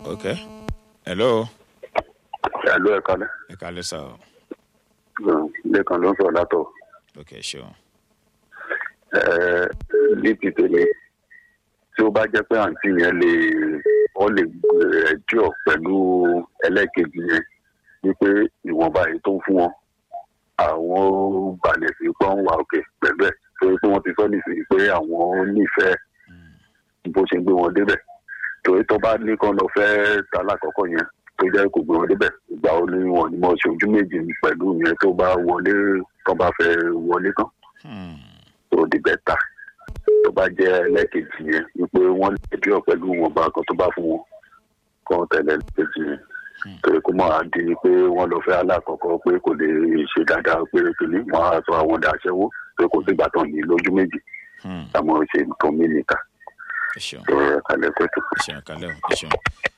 ok hello ẹ̀lú ẹ̀ka lẹ́ ẹ kálẹ́ sá o lẹ́kan ló ń sọ̀rọ̀ látọ̀ ok ṣeun ní ti tèmi tí ó bá jẹ́ pé àǹtí yẹn lè wọ́n lè ẹjọ́ pẹ̀lú ẹlẹ́kejì yẹn wípé ìwọ̀nba èyí tó ń fún wọn àwọn balẹ̀ sí pọ́n wà òkè pẹ̀lú ẹ̀ torí pé wọ́n ti sọ nísìnyí pé àwọn nífẹ̀ẹ́ bó ṣe gbé wọn débẹ̀ torí tó bá ní kán lọ fẹ́ ta lákọ̀ọ́kọ́ yẹn tó jẹ́ kó gbé wọn débẹ̀ ìgbà wo ni wọn ni mo ṣe ojú méjì pẹ̀lú yẹn tó bá wọlé tó bá fẹ́ wọlé tán Hmm. tó di bẹ́tà tó bá jẹ́ ẹlẹ́kejì yẹn wípé wọ́n lè bí ọ̀ pẹ̀lú wọn bá kan tó bá fún wọn kọ́ tẹ̀lé ẹlẹ́kejì yẹn torí kó mọ̀ á di pé wọ́n lọ fẹ́ alákọ̀ọ́kọ́ pé kò lè ṣe dáadáa pé kìíní wọ́n á sọ àwọn dàṣẹ́wó pé kò sígbà tán ní lójú méjì Hmm. àmọ́ ṣe nǹkan mí nìkan ẹ ṣeun tó rẹ̀ kalẹ̀ pẹ̀tù. ẹ ṣeun kálẹ̀ o ẹ ṣeun